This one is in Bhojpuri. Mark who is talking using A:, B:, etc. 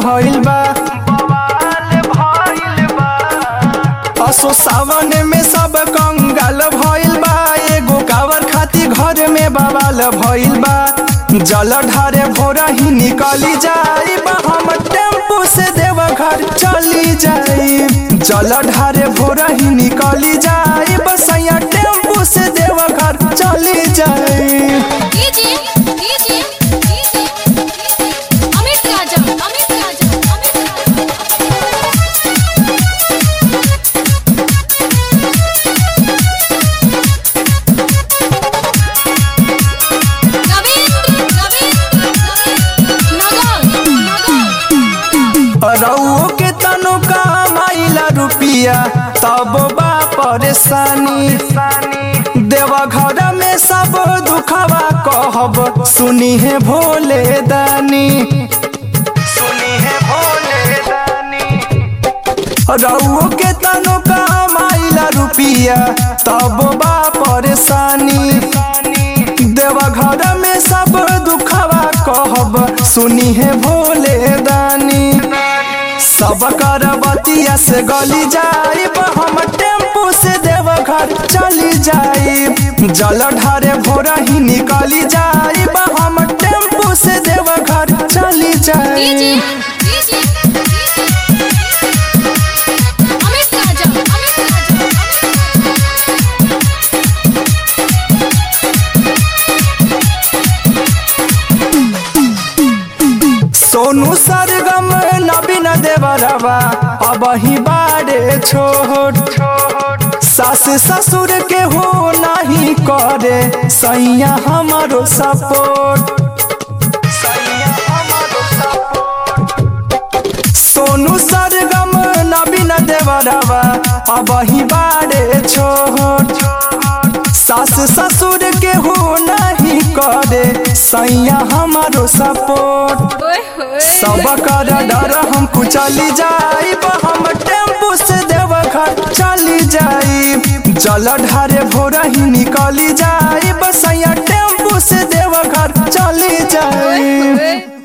A: भइल बा असो सावन में सब कंगाल भइल बा एगो कावर खाती घर में बवाल भइल बा जल ढारे भोरा ही निकली जाई बा हम टेम्पू से देव घर चली जाई जल ढारे भोरा ही निकली जाई बसैया टेम्पू से देव घर चली जाई
B: DJ DJ DJ Amit Raja Amit Raja Amit Raja Ravindra Ravindra Nagar Nagar
A: रउओ के तनु कमाइला रुपिया तब बा परेशानी देवा घर में सब दुखवा कहब सुनी है भोले दानी सुनी है भोले दानी रउओ के तनु कमाइला रुपिया तब बा परेशानी देवा घर में सब दुखवा कहब सुनी है भोले दानी सब कर बतिया से गली जाई हम टेम्पू से देव घर चली जाई जल ढारे भोरा ही निकली जाई हम टेम्पू से देव घर चली
B: डीजे
A: जाई
B: डीजे अमित राजा अमित राजा
A: सोनू सरगम नवीन देवरवा अब ही बारे छोट सास ससुर के हो नहीं करे सैया हमारो सपोर्ट सोनू सरगम नवीन देवरवा अब ही बारे छोट सास ससुर के हो नहीं करे सैया हमारो सपोर्ट
B: ओए होए
A: सब कर डर हम चली जाई हम टेम्पू से देव घर चली जाई जल ढारे भोरा ही निकली जाई